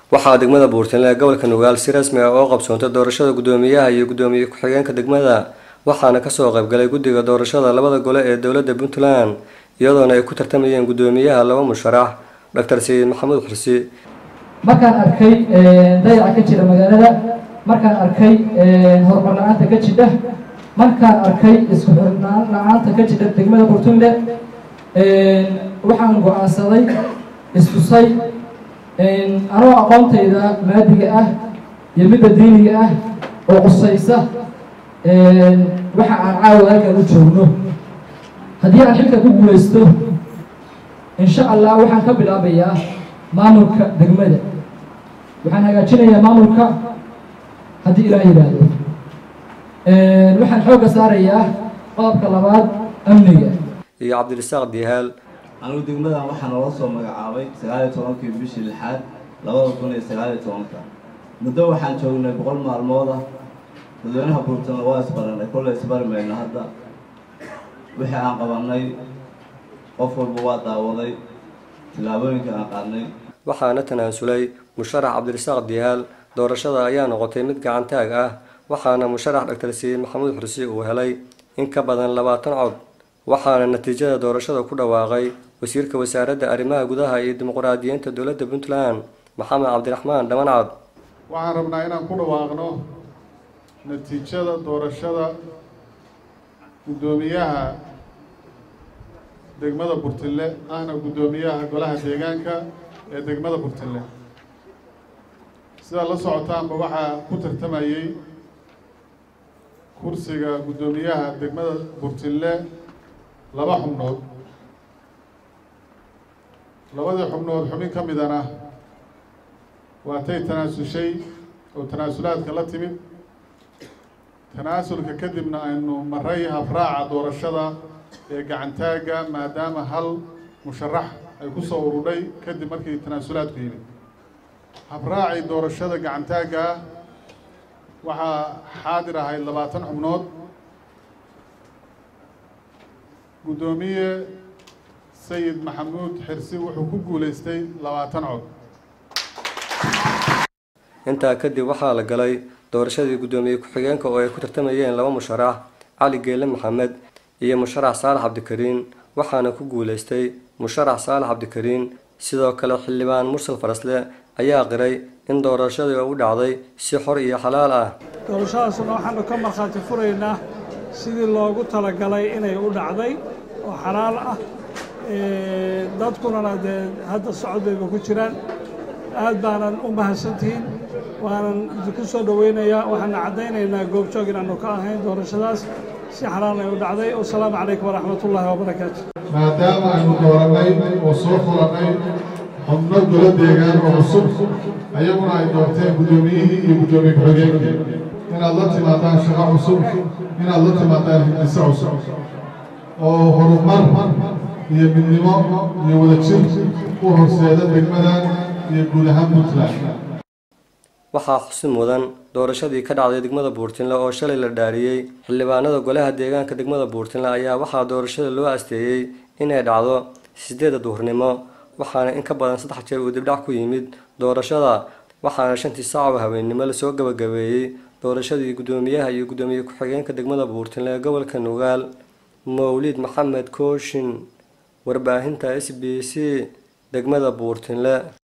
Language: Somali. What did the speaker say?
waxaa degmada buurtinle ee gobolka nugaal si rasmi ah oo qabsoontay doorashada guddoomiyaha iyo guddoomiye ku-xigeenka degmada waxaana kasoo qaybgalay guddiga doorashada labada gole ee dowladda puntland iyadoona ay ku tartamayeen guddoomiyaha laba musharax doctor sayid maxamuud xursi markaan arkay dayaca ka jira magaalada markaan arkay horumar la-aanta ka jidha markaan arkay isku xirnaan la-aanta ka jidha degmada buurtinle waxaan go-aansaday istusay anoo aqoontayda maadiga ah iyo midda diiniga ah oo qusaysa waxa aan caawa halkan u joogno haddii aan xilka ku guulaysto insha allah waxaan ka bilaabayaa maamulka degmada waxaan hagaajinayaa maamulka haddii ilaah yidhaahdo waxaan xoogga saarayaa qodobka labaad amniga iyo cabdirasaaq dihaal anigu degmadan waxaa noola soo magacaabay sagaaliyo tobankii bishii lixaad labada kun iyo sagaaliyo tobanka muddo waxaan joognay boqol maalmood ah dadweynaha buurtana waa isbaranay kolley isbari mayno hadda wixii aan qabanay qof walba waa daawaday tillaabooyinka aan qaadnay waxaana tanaasulay musharax cabdirasaaq dihaal doorashada ayaa noqotay mid gacantaag ah waxaana musharax doctor sayid maxamuud xursi uu helay in ka badan labaatan cod waxaana natiijada doorashada ku dhawaaqay wasiirka wasaaradda arrimaha gudaha iyo dimuqraadiyiinta dowladda puntland maxamed cabdiraxmaan dhamancad waxaan rabnaa inaan ku dhawaaqno natiijada doorashada guddoomiyaha degmada burtille ahna guddoomiyaha golaha deegaanka ee degmada burtille sidaa la socotaanba waxaa ku tartamayey kursiga guddoomiyaha degmada burtille laba xubnood labadii xubnood xubin ka midana waatay tanaasushay oo tanaasulaadka la timid tanaasulka kadibna aynu maray hafraaca doorashada ee gacantaagga maadaama hal musharax ay ku soo urudhay kadib markii tanaasulaadku yimid hafraacii doorashada gacantaagga waxaa xaadir ahayd labaatan xubnood guddoomiye sayid maxamuud xirsi wuxuu ku guulaystay labaatan cod intaa kadib waxaa la galay doorashadii guddoomiye ku-xigeenka oo ay ku tartamayeen laba musharax cali geele maxamed iyo musharax saalax cabdikariin waxaana ku guulaystay musharax saalax cabdikariin sidoo kale xildhibaan mursal farasle ayaa qiray in doorashadii u dhacday si xor iyo xalaal ah doorashadaasna waxaanu ka markhaati furaynaa sidii loogu talagalay inay u dhacday oo xalaal ah dadkunana dee hadda socod bayba ku jiraan aad baanan u mahadsantihiin waanan idinku soo dhoweynayaa waxaana caddaynaynaa goobjoog inaanu ka ahayn doorashadaas si xalaal ay u dhacday wasalaamu calaykum waraxmatullaahi wabarakaatu maadaama aynu doorannay oo soo furannay xubno golo deegaan oo cusub ayaguna ay doorteen guddoomiyihii iyo guddoomiye ku-xigeenkii inaad la timaadaan shaqo cusub inaad la timaadaan hindise cusub oo horumar iyo midnimo iyo wadajir u horseeda degmadan iyo guud ahaan puntland waxaa xusin mudan doorashadii ka dhacday degmada buurtinle oo shalay la dhaariyey xildhibaanada golaha deegaanka degmada buurtinle ayaa waxaa doorashada loo asteeyey inay dhacdo sideeda duhurnimo waxaana in ka badan saddex jeer uu dibdhac ku yimid doorashada waxaana shantii saac oo habeennimo lasoo gabagabeeyey doorashadii guddoomiyaha iyo guddoomiye ku-xigeenka degmada buurtinle ee gobolka nugaal mawlid maxamed kooshin warbaahinta s b c degmada buurtinle